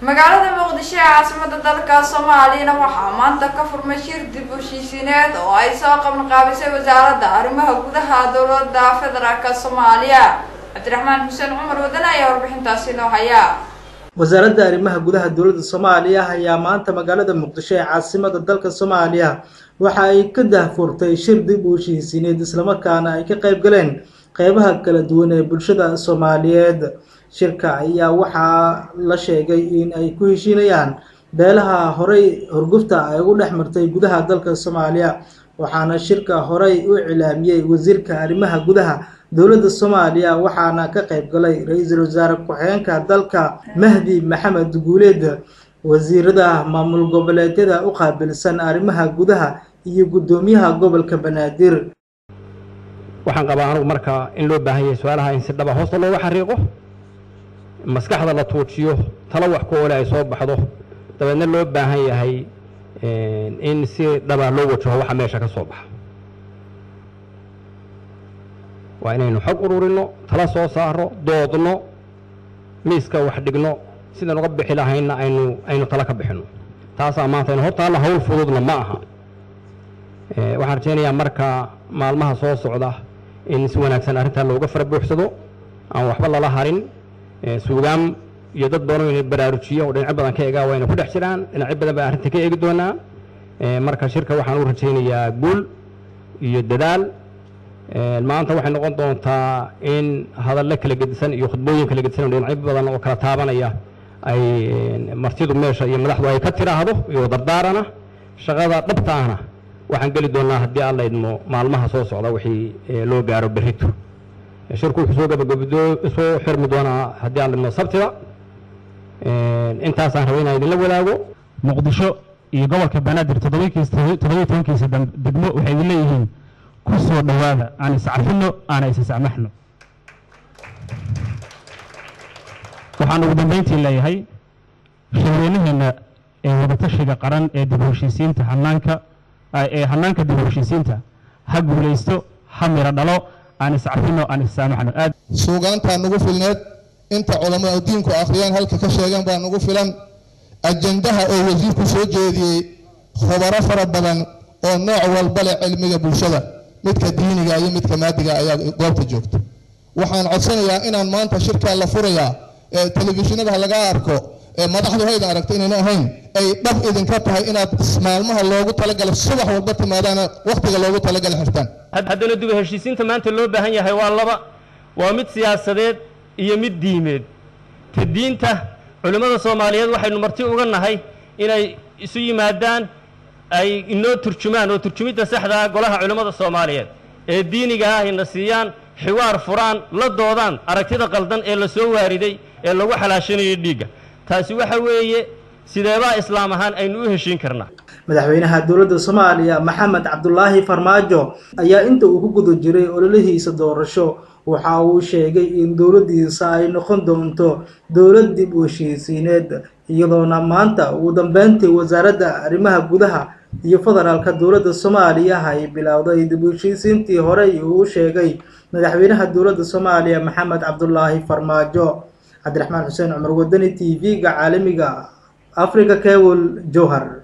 magaalada muqdisho ee caasimada dalka soomaaliyana waxaa maanta ka furmay shir dib u heshiisiineed oo ay soo qabanqaabisay wasaaradda arrimaha gudaha dowlada federaalk soomaaliya cabdiraxmaan xuseen cumar wadan ayaa warbixintaasi noo haya wasaaradda arrimaha gudaha dowladda soomaaliya ayaa maanta magaalada muqdisho ee caasimada dalka soomaaliya waxa ay ka dahfurtay shir dib u heshiisiineed islamarkaana ay ka qayb galeen qeybaha kala duwan ee bulshada soomaaliyeed shirka ayaa waxaa la sheegay in ay ku heshiinayaan beelaha horey horgufta ay ugu dhex martay gudaha dalka soomaaliya waxaana shirka horey u cilaamiyey wasiirka arrimaha gudaha dowladda soomaaliya waxaana ka qayb galay ra-iisul wasaare ku-xigeenka dalka mahdi maxamed guuleed wasiirada maamul goboleedyada u qaabilsan arrimaha gudaha iyo guddoomiyaha gobolka banaadir waxaan qabaa anugu marka in loo baahan yahay su-aalaha in si dhaba hoosta looga xariiqo maskaxda la tuujiyo talo wax ku ole ay soo baxdo dabeedna loo baahan yahay in si dhaba loo wajaho waxa meesha ka soo baxa waa inaynu xog ururinno tala soo saaro doodno miiska wax dhigno sidaan uga bixi lahaynna aynu aynu tala ka bixinno taasaa maanta aynu hortaalla hawl fududna ma aha waxaan rajaynayaa marka maalmaha soo socda in si wanaagsan arrintaa looga fara buuxsado aan waxba lala harin suugaam iyo dad badan inay baraarujiyo oo dhinacyo badan ka egaa wayna ku dhex jiraan dhinacyo badan baa arrinta ka eegi doonaa marka shirka waxaan u rajaynayaa guul iyo dadaal maanta waxay noqon doontaa in hadallo kala gedisan iyo khudbooyin kala gedisan oo dhinacyo badan oo kala taabanaya ay martidu meesha iyo madaxdu ay ka tiraahdo iyo dardaarana shaqada dhabta ahna waxaan geli doonaa haddii alla idmo maalmaha soo socda wixii loo gaaro berrito shirku wuxuu soo gabagabdo soo xirmi doonaa haddii alla idmo sabtida intaasaan rabay inaan idinla wadaago muqdisho iyo gobolka banaadir toddobakiisa toddobiyi tobankiisa degmo waxay idin leeyihiin ku soo dhowaada aan iscafino aana isisamaxno waxaan ugu dambeyntii leeyahay shirweynaheena ee wadatashiga qaran ee dib u heshiisiinta hanaanka ee hanaanka dib u heshiisiinta ha guulaysto ha miro dhalo aan iscafino aan issaamaxno aad suugaantaa nagu filneed inta culammada diinku akhriyaan halka ka sheegan baa nagu filan ajandaha oo wasiirku soo jeediyey khubaro fara badan oo nooc walba leh cilmiga bulshada midka diiniga iyo midka maadiga ayaa goobta joogta waxaan codsanayaa inaan maanta shirkaa la furayaa ee telefishinada laga arko ee madaxdu hayda aragto inayna ahayn ay dhab idinka tahay inaad maalmaha loogu talagala subax walba timaadaana wakhtiga loogu talagala xirtaan haddana dib u heshiisiinta maanta loo baahan yahay waa laba waa mid siyaasadeed iyo mid diimeed ta diinta culimmada soomaaliyeed waxaynu marti uga nahay inay isu yimaadaan ay inoo turjumaan oo turjumidda saxdaa golaha culimmada soomaaliyeed ee diiniga ah ayna siiyaan xiwaar furaan la doodaan aragtida qaldan ee la soo waariday ee lagu xalaashanayo dhiigga taasi waxa weeye sideebaa islaam ahaan aynu u heshiin karnaa madaxweynaha dowladda soomaaliya maxamed cabdulaahi farmaajo ayaa inta uu ku guda jiray ololihiisa doorasho waxa uu sheegay in dowladdiisa ay noqon doonto dowlad dib u heshiisiineed iyadoona maanta ugu dambeyntii wasaaradda arrimaha gudaha iyo federaalka dowladda soomaaliya ay bilowday dib u heshiisiintii horey uu sheegay madaxweynaha dowladda soomaaliya maxamed cabdulaahi farmaajo cabdiraxmaan xuseen cumar wadani t v-ga caalamiga africa cable jowhar